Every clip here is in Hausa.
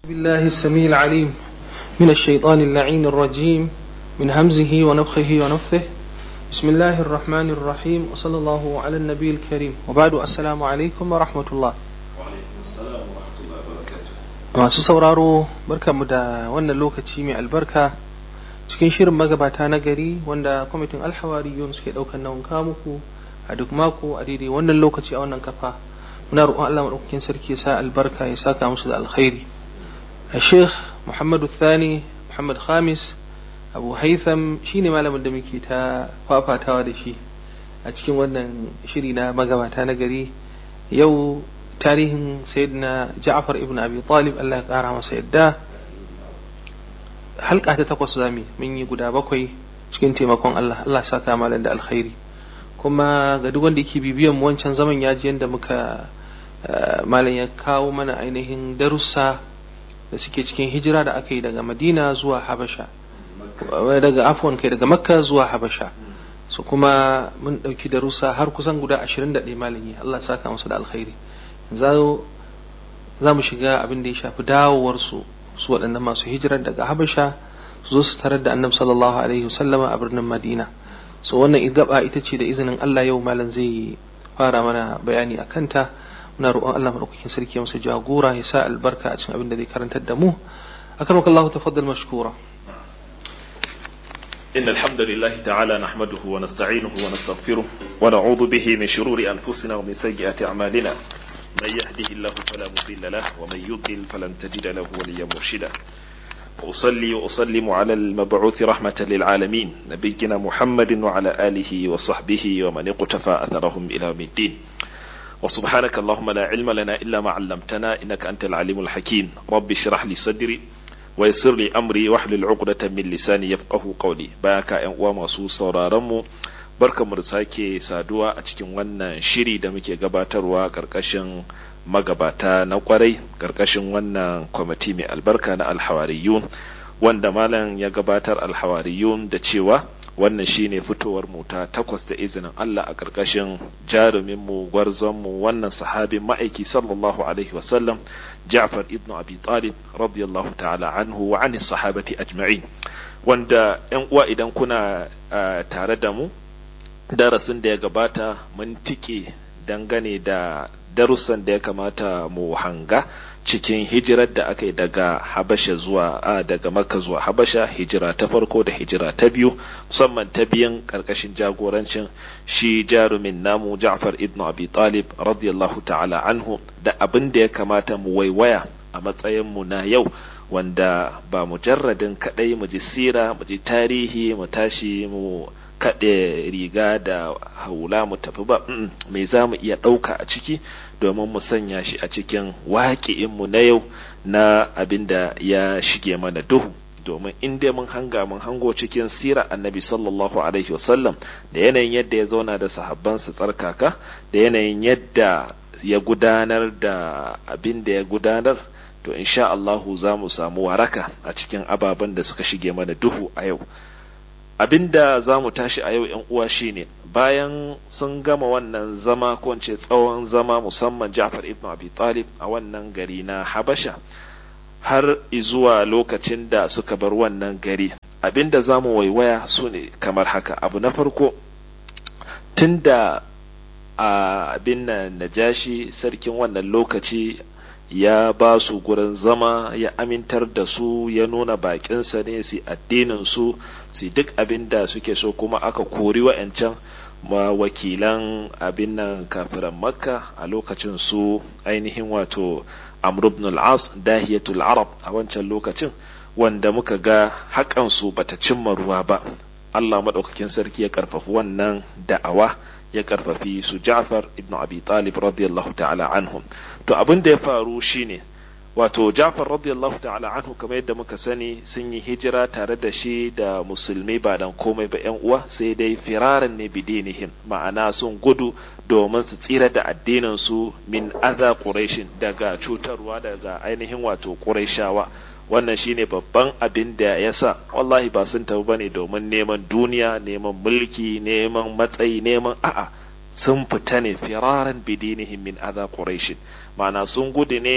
بالله السميع العليم من الشيطان اللعين الرجيم من همزه ونفخه ونفثه بسم الله الرحمن الرحيم وصلى الله على النبي الكريم وبعد السلام عليكم ورحمة الله masu sauraro barkamu da wannan lokaci mai albarka cikin shirin magabata na gari wanda kwamitin alhawariyun suke ɗaukar nauyin muku a duk mako a daidai wannan lokaci a wannan kafa muna roƙon Allah maɗaukakin sarki ya sa albarka ya saka musu da alkhairi a sheikh muhammadu thani muhammad khamis abu haitham shine malamin da muke ta fafatawa da shi a cikin wannan shiri na magabata na gari yau tarihin sayyidina ja'far ibn abi talib Allah ya kara masa yadda halka ta takwas zami mun yi guda bakwai cikin taimakon Allah Allah saka malam da alkhairi kuma ga duk wanda yake bibiyan mu wancan zaman ya ji yadda muka malam ya kawo mana ainihin darussa da suke cikin hijira da aka yi daga madina zuwa habasha daga afwan kai daga makka zuwa habasha su kuma mun ɗauki darussa har kusan guda ashirin da ɗaya malami Allah saka musu da alkhairi za mu shiga abin da ya shafi dawowarsu su waɗannan masu hijirar daga habasha su zo su tarar da annabi sallallahu alaihi wasallama a birnin madina so wannan gaba ita ce da izinin Allah yau malam zai fara mana bayani a kanta muna roƙon Allah madaukakin sarki masa jagora ya sa albarka a cikin abin da zai karantar da mu akramaka Allah tafaddal mashkura إن الحمد لله تعالى نحمده ونستعينه ونستغفره ونعوذ به من شرور أنفسنا ومن سيئات أعمالنا من يهده الله فلا مضل له ومن يضلل فلن تجد له وليا مرشدا وأصلي وأسلم على المبعوث رحمة للعالمين نبينا محمد وعلى آله وصحبه ومن اقتفى أثرهم إلى يوم الدين وسبحانك اللهم لا علم لنا إلا ما علمتنا إنك أنت العليم الحكيم رب اشرح لي صدري ويسر لي أمري واحلل عقدة من لساني يفقه قولي باك أن وما sauraronmu barkamu da sake saduwa a cikin wannan shiri da muke gabatarwa karkashin magabata na kwarai karkashin wannan kwamiti mai albarka na alhawariyun wanda malam ya gabatar alhawariyun da cewa wannan shine fitowar mu ta takwas da izinin Allah a karkashin jarumin mu gwarzon mu wannan sahabin ma'aiki sallallahu alaihi wasallam Ja'far ibn Abi Talib radiyallahu ta'ala anhu wa anis sahabati ajma'in wanda yan uwa idan kuna tare da mu darasin da ya gabata mun tike dangane da darussan da ya kamata mu hanga cikin hijirar da aka yi daga habasha zuwa a daga makka zuwa habasha hijira ta farko da hijira ta biyu musamman ta biyan karkashin jagorancin shi jarumin namu ja'far ibn abi talib radiyallahu ta'ala anhu da abin da ya kamata mu waiwaya a matsayin mu na yau wanda ba mujarradin kadai mu ji sira mu ji tarihi mu tashi mu kaɗe riga da haula mu tafi ba me za mu iya ɗauka a ciki domin mu sanya shi a cikin waƙi'inmu na yau na abin da ya shige mana duhu domin in dai mun hanga mun hango cikin sira annabi sallallahu alaihi wasallam da yanayin yadda ya zauna da sahabbansa tsarkaka da yanayin yadda ya gudanar da abin da ya gudanar to insha Allahu za mu samu waraka a cikin ababen da suka shige mana duhu a yau abinda za mu tashi a yau uwa shine bayan sun gama wannan zama ko ce tsawon zama musamman Ja'far ibn Abi Talib a wannan gari na Habasha har zuwa lokacin da suka bar wannan gari abinda za mu waiwaya su ne kamar haka abu na farko tunda a abin nan najashi sarkin wannan lokaci ya ba su gurin zama ya amintar da su ya nuna bakinsa ne su addinin su su duk abin da suke so kuma aka kori wa'ancan ma wakilan abin nan kafiran makka a lokacin su ainihin wato amr ibn al-as dahiyatul arab a wancan lokacin wanda muka ga haƙan su bata cimma ruwa ba Allah madaukakin sarki ya karfafi wannan da'awa ya karfafi su Ja'far ibn Abi Talib radiyallahu ta'ala anhum to abin da ya faru shine wato Ja'far radiyallahu ta'ala anhu kamar yadda muka sani sun yi hijira tare da shi da musulmi ba dan komai ba yan uwa sai dai firaran ne bidinihim ma'ana sun gudu domin su tsira da addinin su min adha quraishin daga cutarwa daga ainihin wato quraishawa wannan shine babban abin da ya sa wallahi ba sun tafi bane domin neman duniya neman mulki neman matsayi neman a'a sun fita ne firaran bidinihim min adha quraishin ma'ana sun gudu ne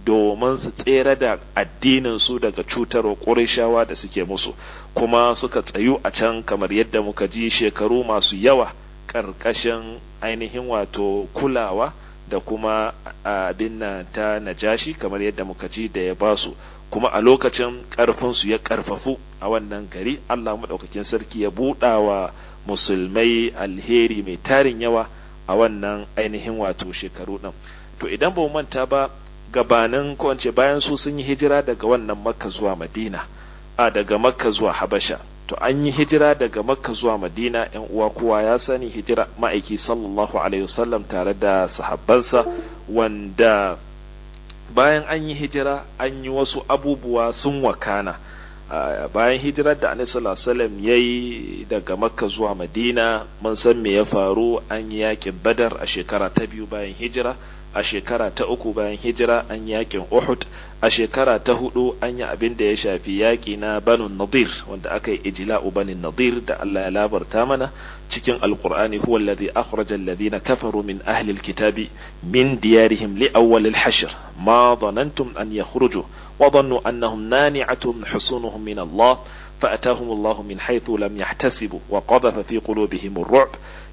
domin su tsere da addinin su daga cutarwa ƙurishawa da suke musu kuma suka tsayu a can kamar yadda muka ji shekaru masu yawa ƙarƙashin ainihin wato kulawa da kuma abin nan ta najashi kamar yadda muka ji da ya basu kuma a lokacin ƙarfinsu ya ƙarfafu a wannan gari Allah maɗaukakin sarki ya buɗa wa musulmai alheri mai tarin yawa a wannan ainihin wato shekaru ɗin to idan ba manta ba gabanin ko bayan su sun yi hijira daga wannan makka zuwa madina a daga makka zuwa habasha to an yi hijira daga makka zuwa madina yan uwa kowa ya sani hijira ma'aiki sallallahu alaihi wasallam tare da sahabbansa wanda bayan an yi hijira an yi wasu abubuwa sun wakana bayan hijirar da annabi sallallahu alaihi wasallam yayi daga makka zuwa madina mun san me ya faru an yi yakin badar a shekara ta biyu bayan hijira a shekara ta uku bayan hijira an yakin Uhud a shekara ta hudu an yi abin da ya shafi yaƙi na banu nadir wanda aka yi ijla'u bani nadir da Allah ya labarta mana cikin alqur'ani huwa alladhi akhraja alladhina kafaru min ahli alkitabi min diyarihim li awwal alhashr ma dhanantum an yakhruju wa dhannu annahum nani'atuhum husunuhum min Allah فأتاهم الله من حيث لم يحتسبوا وقذف في قلوبهم الرعب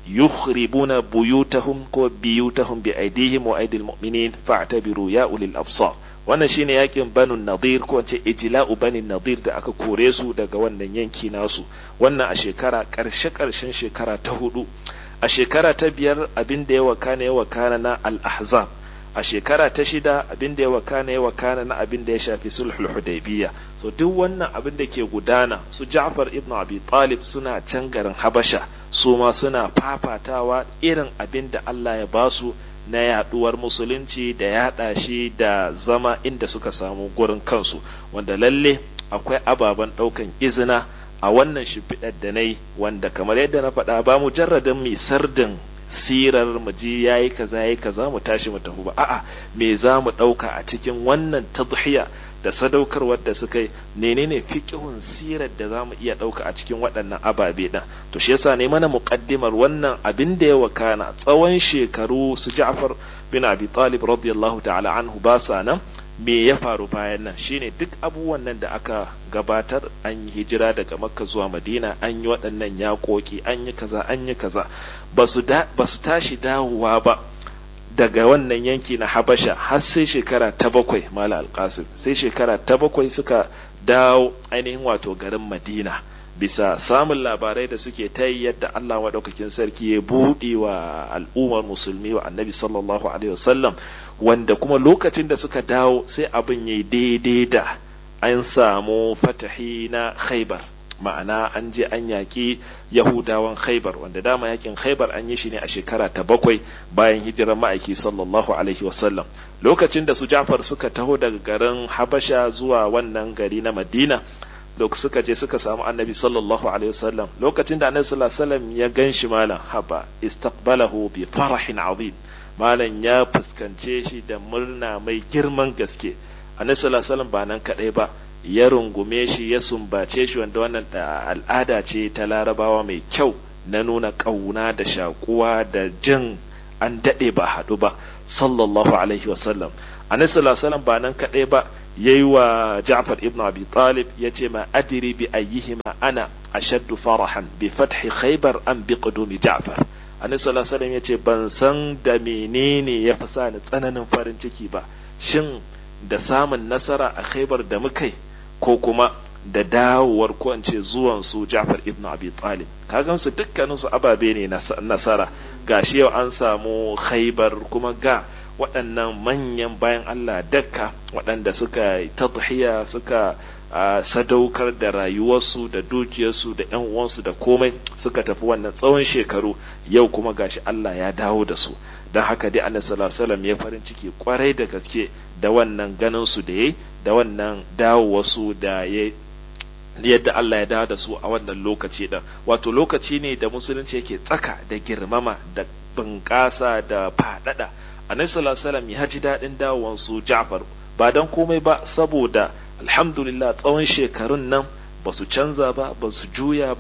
يخربون بيوتهم بيوتهم بأيديهم وأيدي المؤمنين فاعتبروا يا أولي الأبصار wannan shine yakin banu nadir ko ce ijla'u bani nadir da aka kore su daga wannan yanki nasu wannan a shekara karshe karshen shekara ta hudu a shekara ta biyar abin da ya wakana ya wakana na al-ahzab a shekara ta shida abin da ya wakana ya wakana na abin da ya shafi sulhul hudaybiyya so duk wannan abin da ke gudana su Ja'far ibn Abi Talib suna can garin Habasha su ma suna fafatawa irin abin da Allah ya basu na yaduwar musulunci da yada shi da zama inda suka samu gurin kansu wanda lalle akwai ababen daukan izina a wannan shimfiɗar da na yi wanda kamar yadda na faɗa ba mujarradin mai sardin sirar mu ji yayi kaza yayi kaza mu tashi mu tafi ba a'a me za mu ɗauka a cikin wannan tadhiya da sadaukarwar da suka yi menene fiqhun sirar da zamu iya ɗauka a cikin waɗannan ababe ɗin to shi yasa ne mana muqaddimar wannan abin da ya wakana tsawon shekaru su Ja'far bin Abi Talib radiyallahu ta'ala anhu ba sa nan me ya faru bayan nan shine duk abubuwan nan da aka gabatar an yi hijira daga Makka zuwa Madina an yi waɗannan yaƙoƙi an yi kaza an yi kaza ba su tashi dawowa ba daga wannan yanki na Habasha har sai shekara ta bakwai Mala Alƙasim sai shekara ta bakwai suka dawo ainihin wato garin Madina bisa samun labarai da suke ta yi yadda Allah maɗaukakin sarki ya buɗe wa al'ummar musulmi wa annabi sallallahu alaihi wasallam wanda kuma lokacin da suka dawo sai abin yayi daidai da an samu fatahi na khaibar ma'ana an je an yaƙi yahudawan khaibar wanda dama yakin khaibar an yi shi ne a shekara ta bakwai bayan hijirar ma'aiki sallallahu alaihi wasallam lokacin da su jafar suka taho daga garin habasha zuwa wannan gari na madina da suka je suka samu annabi sallallahu alaihi wasallam lokacin da annabi sallallahu alaihi wasallam ya gan shi malam haba istaqbalahu bi farahin azim malam ya fuskance shi da murna mai girman gaske annabi sallallahu alaihi wasallam ba nan kadai ba ya rungume shi ya sumbace shi wanda wannan al'ada ce ta larabawa mai kyau na nuna ƙauna da shakuwa da jin an daɗe ba haɗu ba sallallahu alaihi wasallam annabi sallallahu alaihi wasallam ba nan kadai ba yayi wa Ja'far ibn Abi Talib yace ma adri bi ayyihima ana ashaddu farahan bi fathi Khaybar am bi qudumi Ja'far Annabi sallallahu alaihi wasallam yace ban san da menene ya fi sa ni tsananin farin ciki ba shin da samun nasara a Khaybar da mukai ko kuma da dawowar ko in ce zuwan su Ja'far ibn Abi Talib kagan su dukkanin su ababe ne nasara gashi yau an samu Khaybar kuma ga waɗannan manyan bayan Allah dakka waɗanda suka tadhiya suka sadaukar da rayuwarsu da dukiyarsu da ƴan uwansu da komai suka tafi wannan tsawon shekaru yau kuma gashi Allah ya dawo da su don haka dai Annabi sallallahu alaihi wasallam ya farin ciki kwarai da gaske da wannan ganin su da yayi da wannan dawowarsu da ya yadda Allah ya dawo da su a wannan lokaci din wato lokaci ne da musulunci yake tsaka da girmama da bunƙasa da faɗaɗa annabi sallallahu alaihi wasallam ya ji daɗin dawowar su Ja'far ba dan komai ba saboda alhamdulillah tsawon shekarun nan ba su canza ba ba su juya ba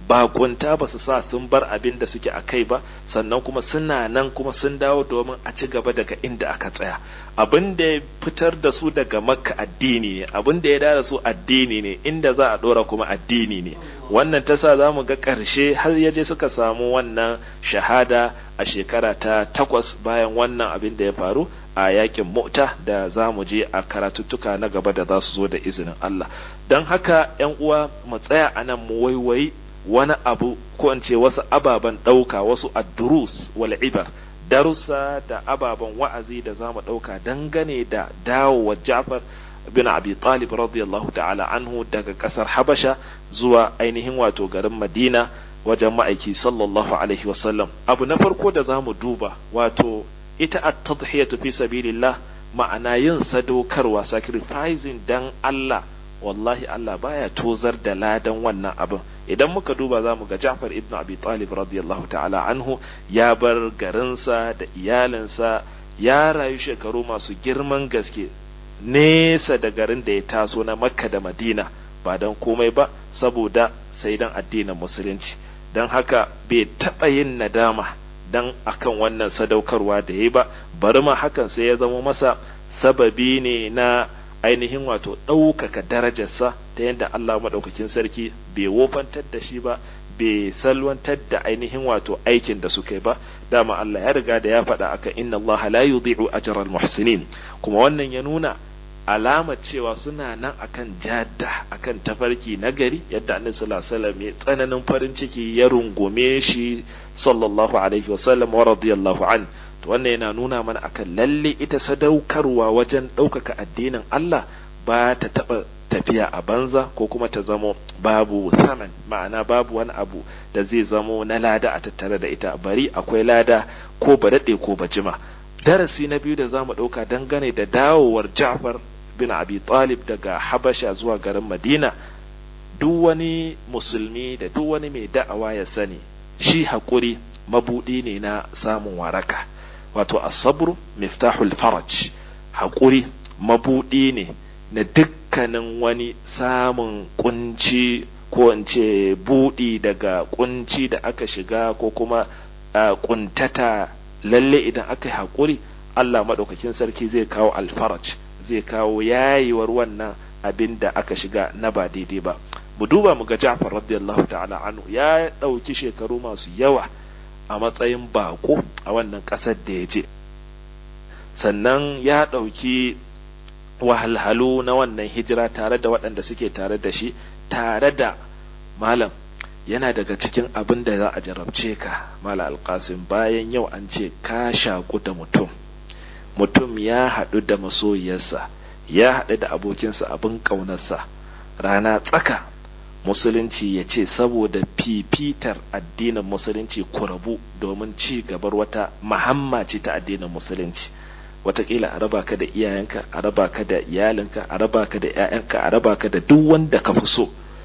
bakunta ba su sa sun bar abin da suke a kai ba sannan kuma suna nan kuma sun dawo domin a ci gaba daga inda aka tsaya abin da ya fitar da su daga makka addini ne abin da ya dara su addini ne inda za a dora kuma addini ne wannan ta sa za mu ga ƙarshe har ya je suka samu wannan shahada a shekara ta takwas bayan wannan abin da ya faru a yakin mota da za mu je a karatuttuka na gaba da za su zo da izinin Allah don haka ‘yan uwa mu tsaya a nan mu waiwayi wani abu ko in ce wasu ababen ɗauka wasu addurus wal ibar darussa da ababen wa'azi da za mu ɗauka dangane da dawowa Ja'far bin Abi Talib radiyallahu ta'ala anhu daga ƙasar Habasha zuwa ainihin wato garin Madina wajen ma'aiki sallallahu alaihi wasallam abu na farko da za mu duba wato ita at-tadhiyatu fi sabilillah ma'ana yin sadaukarwa sacrificing dan Allah wallahi Allah baya tozar da ladan wannan abin idan muka duba za mu ga Ja'far ibn Abi Talib radiyallahu ta'ala anhu ya bar garinsa da iyalinsa ya rayu shekaru masu girman gaske nesa da garin da ya taso na Makka da Madina ba don komai ba saboda sai dan addinin musulunci don haka bai taɓa yin nadama dan akan wannan sadaukarwa da ya ba bari ma hakan sai ya zama masa sababi ne na ainihin wato ɗaukaka darajarsa ta yadda Allah maɗaukakin sarki bai wofantar da shi ba bai salwantar da ainihin wato aikin da suka yi ba dama Allah ya riga da ya faɗa akan inna Allah la yudhi'u ajral muhsinin kuma wannan ya nuna alamar cewa suna nan akan jadda akan tafarki na gari yadda annabi sallallahu alaihi wasallam ya tsananin farin ciki ya rungume shi sallallahu alaihi wasallam wa radiyallahu an to wannan yana nuna mana akan lalle ita sadaukarwa wajen ɗaukaka addinin Allah ba ta taɓa tafiya a banza ko kuma ta zamo babu saman ma'ana babu wani abu da zai zamo na lada a tattare da ita bari akwai lada ko ba daɗe ko ba jima darasi na biyu da za mu ɗauka dangane da dawowar Ja'far bin Abi Talib daga Habasha zuwa garin Madina duk wani musulmi da duk wani mai da'awa ya sani shi haƙuri mabuɗi ne na samun waraka wato asabru miftahul faraj haƙuri mabuɗi ne na dukkanin wani samun kunci ko in ce buɗi daga kunci da aka shiga ko kuma kuntata lalle idan aka yi haƙuri Allah maɗaukakin sarki zai kawo alfaraj zai kawo yayiwar wannan abin da aka shiga na ba daidai ba mu duba mu ga Ja'far radiyallahu ta'ala anhu ya ɗauki shekaru masu yawa a matsayin bako a wannan ƙasar da ya je sannan ya ɗauki wahalhalu na wannan hijira tare da waɗanda suke tare da shi tare da malam yana daga cikin abin da za a jarabce ka mala alƙasim bayan yau an ce ka shaƙu da mutum mutum ya haɗu da masoyiyarsa ya haɗu da abokinsa abin ƙaunarsa rana tsaka musulunci ya ce saboda fifitar addinin musulunci ku rabu domin ci gabar wata mahamma ce ta addinin musulunci watakila a raba ka da iyayenka a raba ka da iyalinka a raba ka da 'ya'yanka a raba ka da duk wanda ka fi so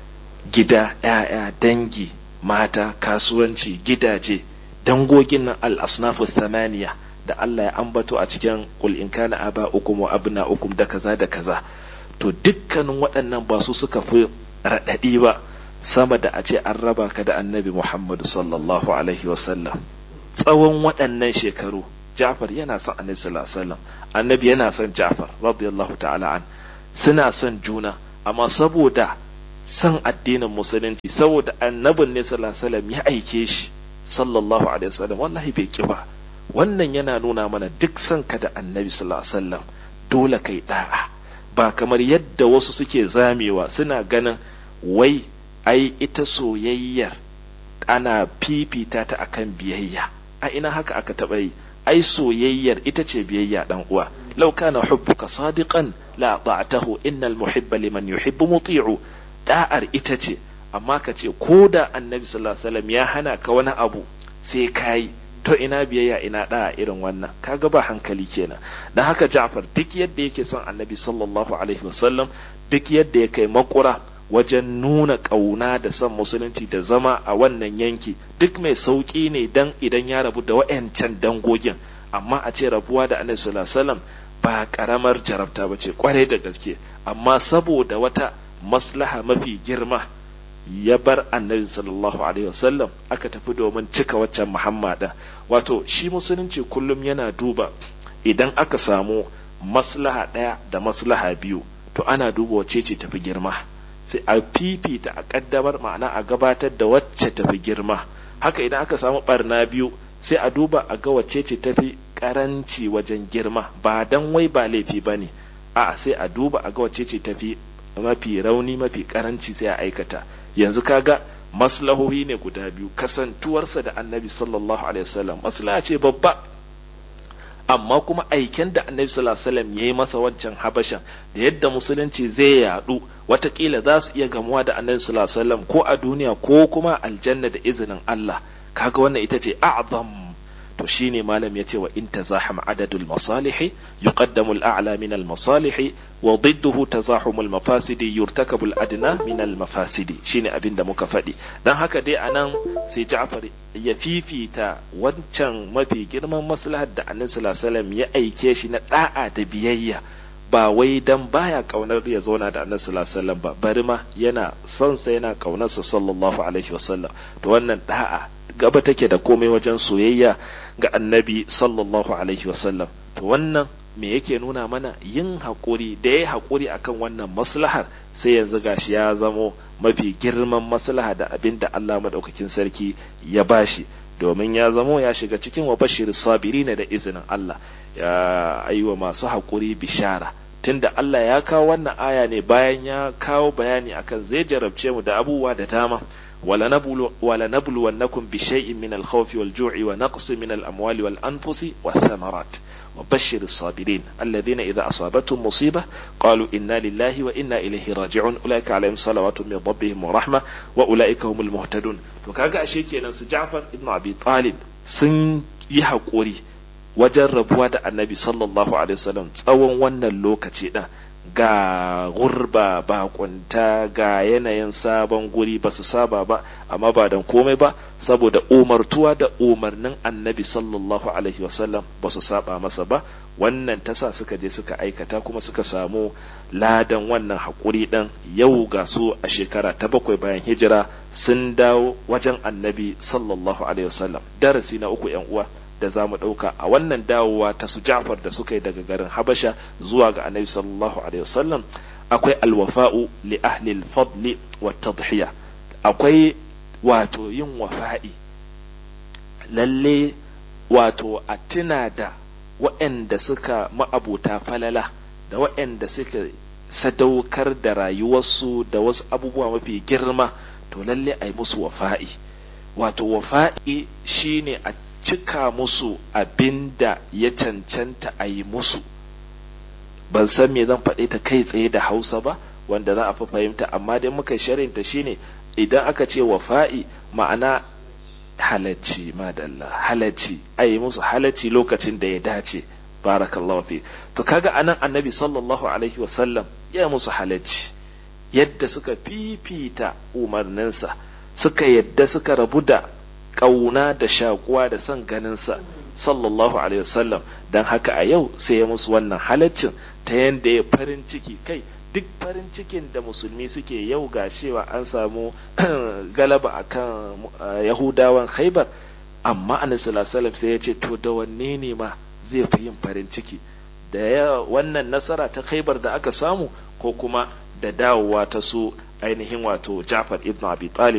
gida 'ya'ya dangi mata kasuwanci gidaje dangogin nan al-asnafu thamaniya da Allah ya ambato a cikin qul in kana aba'ukum wa abna'ukum da kaza da kaza to dukkanin waɗannan ba su suka fi raɗaɗi ba sama da a ce an raba ka da annabi Muhammadu sallallahu alaihi wasallam tsawon waɗannan shekaru Ja'far yana son annabi sallallahu alaihi wasallam annabi yana son Ja'far radiyallahu ta'ala an suna son juna amma saboda son addinin musulunci saboda annabin ne sallallahu alaihi wasallam ya aike shi sallallahu alaihi wasallam wallahi bai ki ba wannan yana nuna mana duk son ka da annabi sallallahu alaihi wasallam dole kai da'a ba kamar yadda wasu suke zamewa suna ganin wai ai ita soyayyar ana fifita ta akan biyayya a ina haka aka taɓa yi ai soyayyar ita ce biyayya dan uwa law kana hubbuka sadiqan la ta'tahu innal muhibba liman yuhibbu muti'u da'ar ita ce amma ka ce ko da annabi sallallahu alaihi wasallam ya hana ka wani abu sai kai to ina biyayya ina da'a irin wannan kaga ba hankali kenan dan haka Ja'far duk yadda yake son annabi sallallahu alaihi wasallam duk yadda ya kai makura wajen nuna ƙauna da son musulunci da zama a wannan yanki duk mai sauƙi ne dan idan ya rabu da wa'yancan dangogin amma a ce rabuwa da annabi sallallahu alaihi wasallam ba karamar jarabta ba ce kwarai da gaske amma saboda wata maslaha mafi girma ya bar annabi sallallahu alaihi wasallam aka tafi domin cika waccan muhammadan wato shi musulunci kullum yana duba idan aka samu maslaha ɗaya da maslaha biyu to ana duba wacce ce tafi girma sai a fifita a kaddamar ma'ana a gabatar da wacce tafi girma haka idan aka samu barna biyu sai a duba a ga wacce ce tafi karanci wajen girma ba dan wai ba laifi ba ne a sai a duba a ga wacce ce tafi mafi rauni mafi karanci sai a aikata yanzu kaga maslahohi ne guda biyu kasantuwarsa da annabi sallallahu alaihi wasallam maslaha ce babba amma kuma aiken da annabi sallallahu alaihi wasallam yayi masa wancan habashan da yadda musulunci zai yadu watakila za su iya gamuwa da annabi sallallahu alaihi wasallam ko a duniya ko kuma aljanna da izinin Allah kaga wannan ita ce a'zam to shine malam yace wa in tazaham adadul masalih yuqaddamu al-a'la min al-masalih wa ضده تزاحم المفاسد يرتكب الأدنى من المفاسد shine abin da muka faɗi dan haka dai anan sai Ja'far ya fifita wancan mafi girman maslahar da Annabi sallallahu alaihi wasallam ya aike shi na da'a da biyayya ba wai dan baya kaunar ya zauna da Annabi sallallahu alaihi wasallam ba bari ma yana son sa yana kaunar sa sallallahu alaihi wasallam to wannan da'a gaba take da komai wajen soyayya ga Annabi sallallahu alaihi wasallam to wannan me yake nuna mana yin haƙuri da ya haƙuri akan wannan maslahar sai yanzu gashi ya zamo mafi girman maslaha da abin da Allah maɗaukakin sarki ya bashi domin ya zamo ya shiga cikin wa bashir sabirina da izinin Allah ya aiwa masu haƙuri bishara tunda Allah ya kawo wannan aya ne bayan ya kawo bayani akan zai jarabce mu da abubuwa da dama ولنبلونكم بشيء من الخوف والجوع ونقص من الأموال والأنفس والثمرات وبشر الصابرين الذين إذا أصابتهم مصيبة قالوا إنا لله وإنا إليه راجعون أولئك عليهم صلوات من ربهم ورحمة وأولئك هم المهتدون وكاga ashe kenan su Ja'far ibn Abi Talib sun yi haƙuri wajen rabuwa da Annabi sallallahu alaihi wasallam tsawon wannan lokaci din ga gurba bakunta ga yanayin sabon guri ba su saba ba amma ba dan komai ba saboda umartuwa da umarnin annabi sallallahu alaihi wasallam ba su saba masa ba wannan tasa suka je suka aikata kuma suka samu ladan wannan haƙuri ɗan yau ga su a shekara ta bakwai bayan hijira sun dawo wajen annabi sallallahu alaihi wasallam darasi na uku yan uwa da za mu ɗauka a wannan dawowa ta su Ja'far da suka yi daga garin Habasha zuwa ga Annabi sallallahu alaihi wasallam akwai alwafa'u li ahli al-fadli wa tadhiya akwai wato yin wafa'i lalle wato a tuna da waɗanda suka ma'abuta falala da waɗanda suka sadaukar da rayuwarsu da wasu abubuwa mafi girma to lalle a yi musu wafa'i wato wafa'i shine a cika musu abin da ya cancanta a yi musu ban san me zan faɗe ta kai tsaye da hausa ba wanda za a fi fahimta amma dai muka sharinta shine idan aka ce wafa'i ma'ana halacci madalla halacci a yi musu halacci lokacin da ya dace barakallahu fi to kaga anan annabi sallallahu alaihi wasallam ya musu halacci yadda suka fifita umarninsa suka yadda suka rabu da ƙauna da shakuwa da son ganinsa sallallahu alaihi wasallam don haka a yau sai ya musu wannan halaccin ta yadda ya farin ciki kai duk farin cikin da musulmi suke yau ga cewa an samu galaba akan yahudawan khaibar amma annabi sallallahu alaihi sai ya ce to da wanne ne ma zai fi yin farin ciki da ya wannan nasara ta khaibar da aka samu ko kuma da dawowa ta su ainihin wato Ja'far ibn Abi Talib